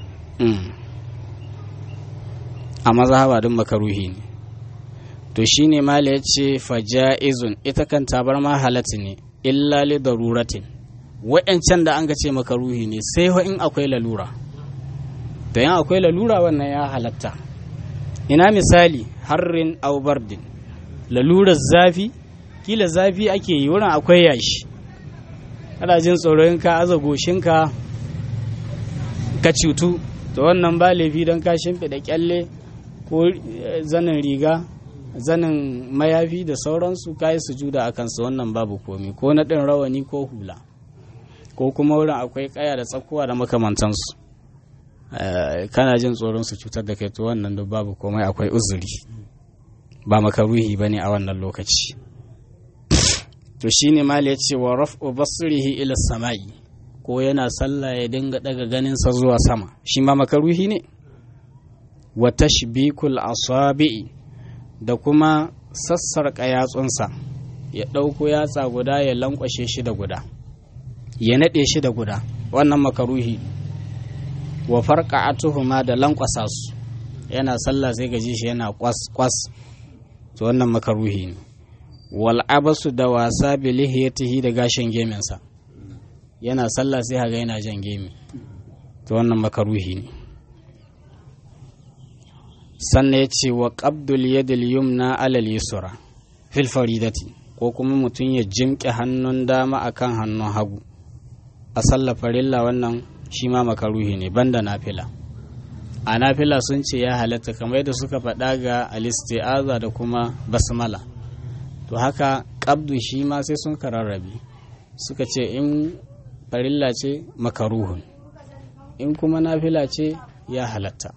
a mazhaba duk makaruhi ne to shine mala ya ce faja'izun ita kan tabar ma halatta ne illa li daruratin wa'yancan da an ga ce makaruhi ne sai in akwai lalura da yan akwai lalura wannan ya halatta ina misali harrin aubardin lalurar zafi kila zafi ake yi wurin akwai yashi kana jin tsoron ka aza goshinka ka cutu da wannan ba laifi don ka shimfiɗa kyalle ko zanin riga zanin mayafi da sauransu ka yi sujuda a kansu wannan babu komi ko na ɗin rawani ko hula ko kuma wurin akwai kaya da tsakuwa da makamantansu kana jin tsoron su cutar da kai to wannan duk babu komai akwai uzuri ba makaruhi bane a wannan lokaci to shine mal ya ce wa raf'u basrihi ila samai ko yana sallah ya dinga daga ganin sa zuwa sama shi ma makaruhi ne wa tashbikul asabi'i da kuma sassarƙa yatsunsa ya ɗauko yatsa guda ya lankwashe shi da guda ya naɗe shi da guda wannan makaruhi wa farka atuhuma da lankwasa su yana sallah sai gaji shi yana kwas kwas to wannan makaruhi ne wal abasu da wasa bi lihiyatihi da gashin geminsa yana sallah sai haga yana jan gemi to wannan makaruhi ne sannan ya ce wa qabdul yadil yumna alal yusra fil faridati ko kuma mutum ya jimƙe hannun dama akan hannun hagu a sallar farilla wannan shi ma makaruhi ne banda nafila a nafila sun ce ya halatta kamar yadda suka faɗa ga alisti'aza da kuma basmala to haka ƙabdu shi ma sai sun kararrabe suka ce in farilla ce makaruhun in kuma nafila ce ya halatta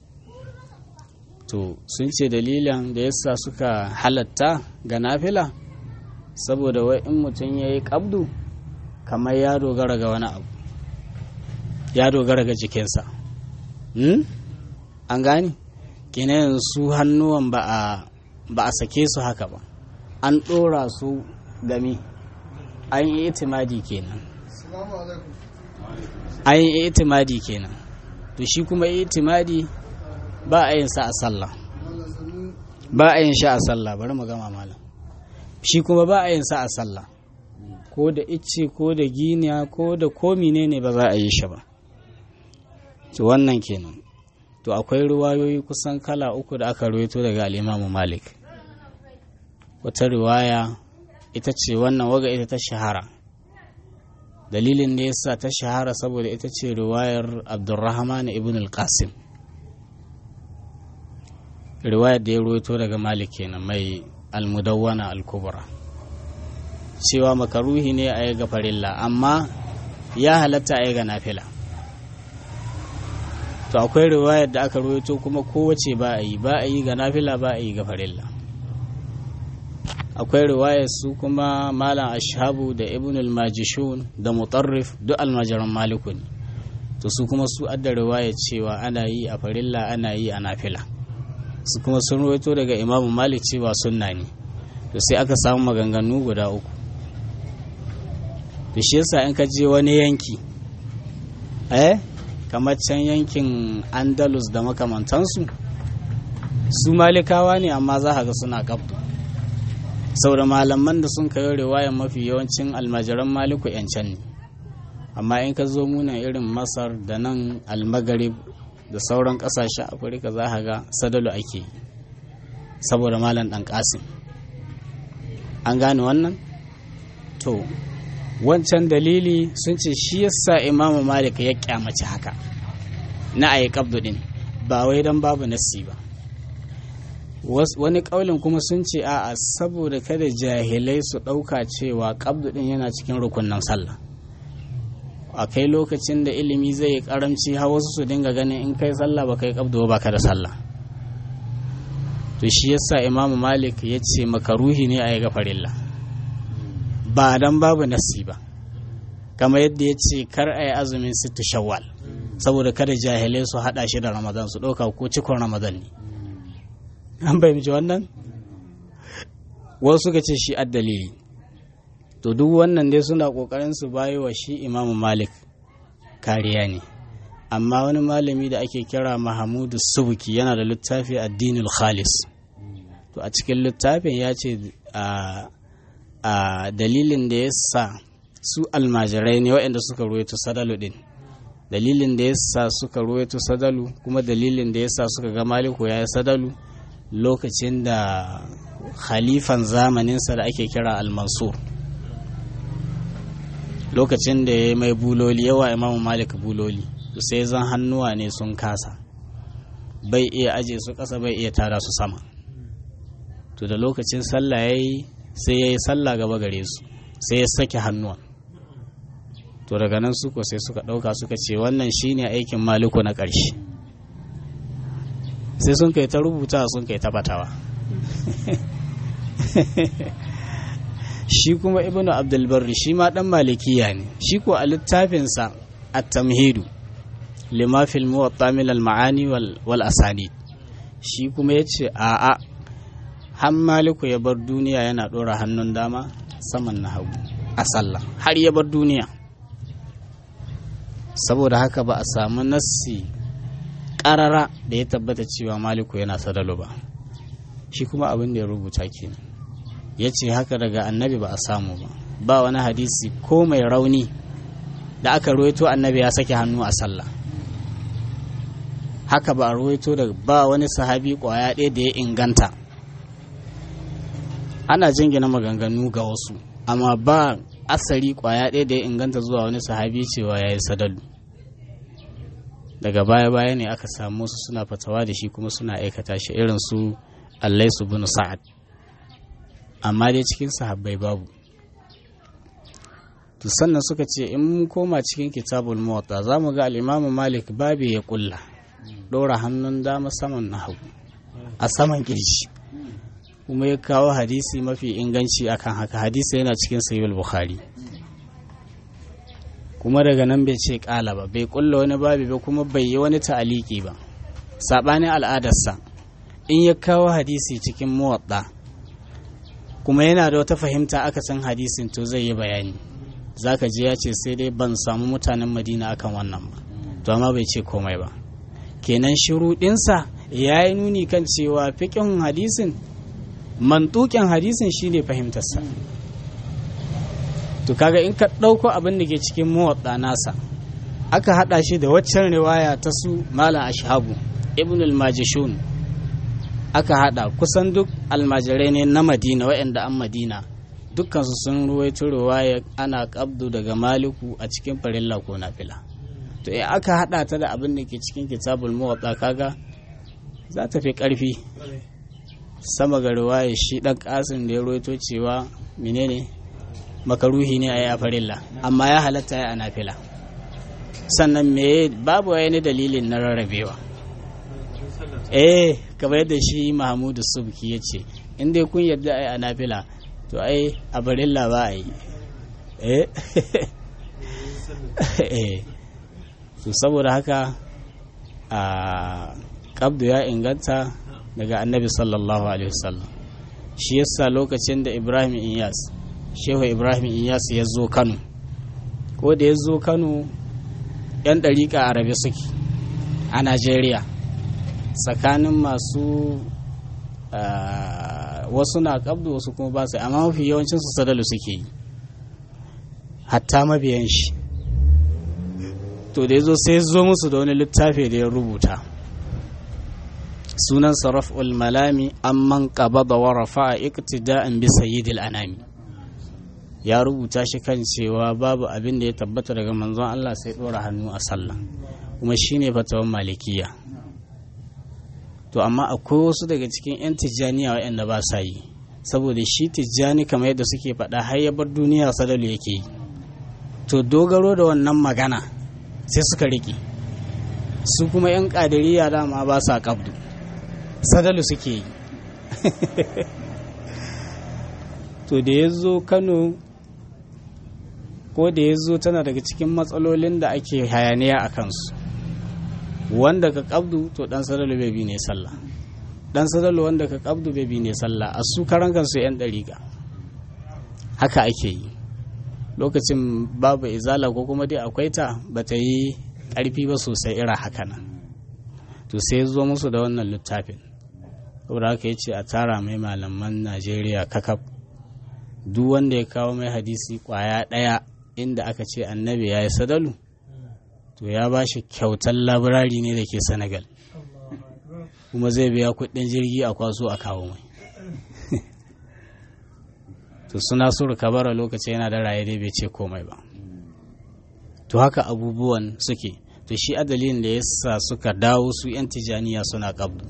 to sun ce dalilin da yasa suka halatta ga nafila saboda wai in mutum ya yi ƙabdu kamar ya dogara ga wani abu ya dogara ga jikinsa an gani kenan su hannuwan ba a sake su haka ba an ɗora su gami an yi itimadi kenan an yi itimadi kenan to shi kuma itimadi ba a yin sa a sallah ba a yin sha a sallah bari mu gama malam shi kuma ba a yin sa a sallah ko da icce ko da giniya ko da komi ne ne ba za a yi shi ba to wannan kenan to akwai ruwayoyi kusan kala uku da aka ruwaito daga al'imamu malik wata riwaya ita ce wannan waga ita ta shahara dalilin da yasa ta shahara saboda ita ce riwayar abdurrahman ibn al-qasim riwayar da ya ruwaito daga malik kenan mai almudawwana al-kubra cewa makaruhi ne a yi ga farilla amma ya halatta a yi ga nafila to akwai riwayar da aka ruwaito kuma kowace ba a yi ba a yi ga nafila ba a yi ga farilla akwai riwayar su kuma malam ashabu da ibn al-majishun da mutarrif duk almajiran maliku ne to su kuma su adda riwayar cewa ana yi a farilla ana yi a nafila su kuma sun ruwaito daga imamu malik cewa sunna ne to sai aka samu maganganu guda uku to shi yasa in ka je wani yanki eh kamar can yankin andalus da makamantansu su malikawa ne amma za ga suna kabdu saboda malaman da sun kayo riwayan mafi yawancin almajiran maliku yancan ne amma in ka zo muna irin masar da nan almagarib da sauran kasashen afirka za ga sadalu ake yi saboda malam dan kasim an gane wannan to wancan dalili sun ce shi yasa imamu malik ya kyamaci haka na ayi kabdu din ba wai dan babu nasi ba wani kaulin kuma sun ce a'a saboda kada jahilai su ɗauka cewa kabdu din yana cikin rukunan sallah a kai lokacin da ilimi zai yi karamci har wasu su dinga ganin in kai sallah ba kai kabdu ba ka da sallah to shi yasa imamu malik ya ce makaruhi ne a yi gafarilla ba dan babu nasi ba kamar yadda ya ce kar a yi azumin sittu shawwal saboda kada jahilai su hada shi da ramadan su ɗauka ko cikon ramadan ne an fahimci wannan wasu suka ce shi dalili to duk wannan dai suna ƙoƙarin su bayi wa shi imamu malik kariya ne amma wani malami da ake kira mahamudu subuki yana da littafi addinul khalis to a cikin littafin ya ce a dalilin da ya sa su almajirai ne waɗanda suka ruwaito sadalu din dalilin da ya sa suka ruwaito sadalu kuma dalilin da ya sa suka ga maliku ya yi sadalu lokacin da khalifan zamaninsa da ake kira al-mansur lokacin da ya mai buloli yawa imamu malik buloli sai zan hannuwa ne sun kasa bai iya aje su ƙasa bai iya tara su sama to da lokacin sallah ya yi sai ya yi sallah gaba gare su sai ya sake hannuwa to daga nan suko sai suka ɗauka suka ce wannan shine aikin maliku na ƙarshe sai sun kai ta rubuta sun kai ta batawa shi kuma ibnu abdulbarri shi ma dan malikiya ne shi ko a littafinsa at-tamhidu lima fil muwatta min al-ma'ani wal asani shi kuma yace a a har maliku ya bar duniya yana dora hannun dama saman na hagu a sallah har ya bar duniya saboda haka ba a samu nassi karara da ya tabbata cewa maliku yana sadalo ba shi kuma abin da ya rubuta kenan ya ce haka daga annabi ba a samu ba ba wani hadisi ko mai rauni da aka ruwaito annabi ya sake hannu a sallah haka ba a ruwaito da ba wani sahabi kwaya ɗaya da ya inganta ana jingina maganganu ga wasu amma ba asari kwaya ɗaya da ya inganta zuwa wani sahabi cewa ya yi sadalu daga baya-baya ne aka samu su suna fatawa da shi kuma suna aikata shi irin su allaisu bin sa'ad amma dai cikin sahabbai babu to sannan suka ce in mun koma cikin kitabul muwatta za mu ga al'imamu malik babu ya kulla ɗora hannun dama saman na hagu a saman kirji kuma ya kawo hadisi mafi inganci akan haka hadisi yana cikin sahih bukhari kuma daga nan bai ce kala ba bai kulla wani babi ba kuma bai yi wani ta'aliki ba saɓanin al'adarsa in ya kawo hadisi cikin muwatta kuma yana da wata fahimta aka san hadisin to zai yi bayani zaka je ya ce sai dai ban samu mutanen madina akan wannan ba to amma bai ce komai ba kenan shuruɗinsa ya yi nuni kan cewa fiƙin hadisin mantukin hadisin shine fahimtarsa to kaga in ka ɗauko abin da ke cikin muwaɗa nasa aka haɗa shi da waccan riwaya ta su malam ashabu ibn al-majishun aka haɗa kusan duk almajirai ne na madina waɗanda an madina dukkansu sun ruwaito riwaya ana kabdu daga maliku a cikin farilla ko nafila to in aka haɗa ta da abin da ke cikin kitabul muwaɗa kaga za ta fi ƙarfi sama ga riwaya shi ɗan ƙasin da ya ruwaito cewa menene makaruhi ne a yi a farilla amma ya halatta ya a nafila sannan me babu wani dalilin na rarrabewa eh kamar yadda shi mahamudu subki ya ce in dai kun yadda a yi a nafila to ai a farilla ba a yi eh to saboda haka a kabdu ya inganta daga annabi sallallahu alaihi wasallam shi yasa lokacin da ibrahim iyas shehu ibrahim iyas ya zo kano ko da ya zo kano yan ɗariƙa arabe suke a najeriya tsakanin masu wasu na kabdu wasu kuma ba su amma mafi yawancin su sadalu suke yi hatta mabiyan shi to da ya zo sai zo musu da wani littafi da ya rubuta sunan sarraf'ul malami amman qabada wa rafa'a iqtida'an bi sayyidil anami ya rubuta shi kan cewa babu abin da ya tabbata daga manzon Allah sai dora hannu a sallah kuma shine fatawan malikiya to amma akwai wasu daga cikin 'yan tijjaniya waɗanda ba sa yi saboda shi tijjani kamar yadda suke faɗa har ya bar duniya sadalu yake yi to dogaro da wannan magana sai suka riƙe su kuma 'yan ƙadiriya dama ba sa ƙabdu sadalu suke yi to da ya zo kano ko da ya zo tana daga cikin matsalolin da ake hayaniya a kansu wanda ka kabdu to dan sadalu bai bi ne sallah dan sadalu wanda ka kabdu bai bi ne sallah a su karan kansu yan dariƙa haka ake yi lokacin babu izala ko kuma dai akwai ta ba ta yi ƙarfi ba sosai irin haka nan to sai zo musu da wannan littafin saboda haka ya ce a tara mai malaman najeriya kakaf duk wanda ya kawo mai hadisi kwaya ɗaya inda aka ce annabi ya yi sadalu to ya ba shi kyautar labirari ne da ke senegal kuma zai biya kuɗin jirgi a kwaso a kawo mai to suna suru kabara lokaci yana da raye dai bai ce komai ba to haka abubuwan suke to shi adalin da yasa suka dawo su 'yan tijaniya suna kabdu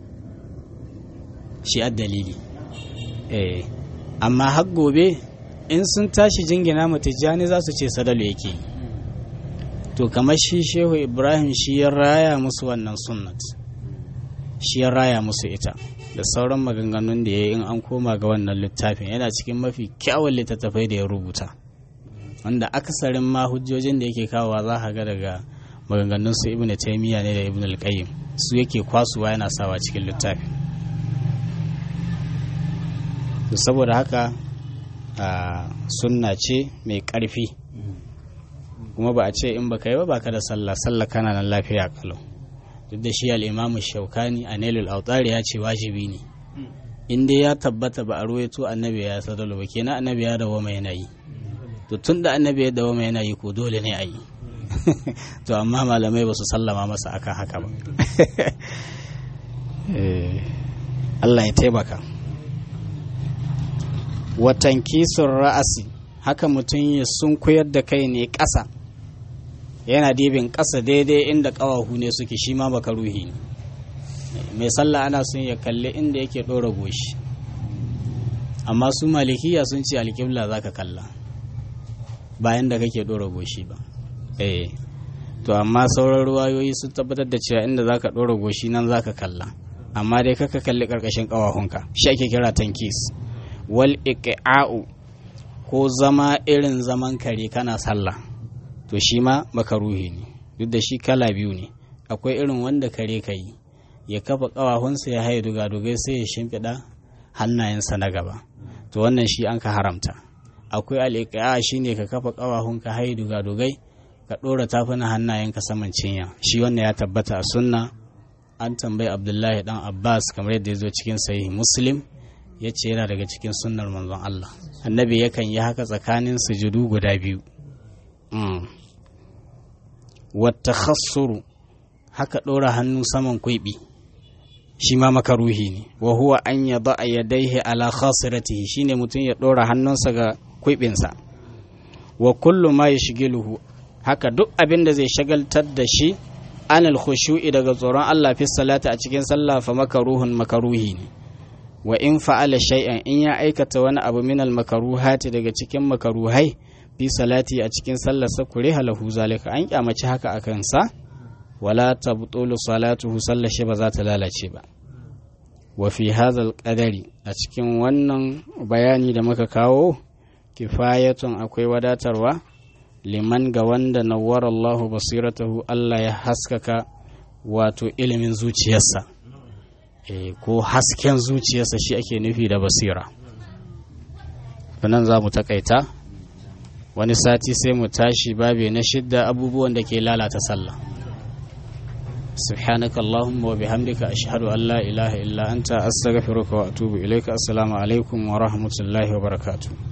shi dalili eh amma har gobe in sun tashi jingina mu tijjani za su ce sadalu yake to kamar shi shehu ibrahim shi ya raya musu wannan sunnat shi ya raya musu ita da sauran maganganun da ya yi in an koma ga wannan littafin yana cikin mafi kyawun littattafai da ya rubuta wanda akasarin ma hujjojin da yake kawowa za ka ga daga maganganun su ibnu taymiya ne da ibnu al-qayyim su yake kwasuwa yana sawa cikin littafin saboda haka sunna ce mai ƙarfi kuma ba a ce in baka yi ba baka da sallah sallah kana nan lafiya kalau duk da shi al'imamu shaukani a nailul autari ya ce wajibi ne in dai ya tabbata ba a ruwaito annabi ya sadalu ba kenan annabi ya dawo mai yanayi to tun da annabi ya dawo mai yanayi ko dole ne a yi to amma malamai ba su sallama masa akan haka ba Allah ya taimaka watan kisun ra'asi haka mutum ya sun koyar da kai ne ƙasa yana dibin ƙasa daidai inda ƙawahu ne suke shi ma baka ruhi ne mai sallah ana sun ya kalli inda yake ɗora goshi amma su malikiya sun ce alƙibla za ka kalla bayan da kake ɗora goshi ba eh to amma sauran ruwayoyi sun tabbatar da cewa inda za ka ɗora goshi nan za ka kalla amma dai kaka kalli ƙarƙashin ƙawahunka shi ake kira tankis wal iqa'u ko zama irin zaman kare kana sallah to shi ma makaruhi ne duk da shi kala biyu ne akwai irin wanda kare ka yi ya kafa ƙawahunsa ya haye dugadugai sai ya shimfiɗa hannayensa na gaba to wannan shi an ka haramta akwai al'iƙa shi ne ka kafa ƙawahunka haye dugadugai ka ɗora tafuna hannayenka saman cinya shi wannan ya tabbata a sunna an tambayi abdullahi dan abbas kamar yadda ya zo cikin sahih muslim ya ce yana daga cikin sunnar manzon Allah annabi yakan yi haka tsakanin sujudu guda biyu wata khassuru haka ɗora hannu saman kwiɓi shi ma makaruhi ne wa huwa an ya ba a yadaihi ala khasiratihi shine mutum ya ɗora hannunsa ga kwiɓinsa wa kullu ma yashghiluhu haka duk abin da zai shagaltar da shi anil khushu'i daga tsoron Allah fi salati a cikin sallah fa makaruhun makaruhi ne wa in fa'ala shay'an in ya aikata wani abu min al makaruhati daga cikin makaruhai fi salati a cikin sallar sa kure halahu zalika an kyamaci haka akan sa wala tabtulu salatuhu sallar shi ba za ta lalace ba wa fi hadha qadari a cikin wannan bayani da muka kawo kifayatun akwai wadatarwa liman ga wanda nawwara Allahu basiratahu Allah ya haskaka wato ilimin zuciyarsa e, ko hasken zuciyarsa shi ake nufi da basira nan za mu takaita wani sati sai mu tashi babe na shidda abubuwan da ke lalata sallah سبحانك اللهم وبحمدك أشهد أن لا إله إلا أنت أستغفرك وأتوب إليك السلام عليكم ورحمة الله وبركاته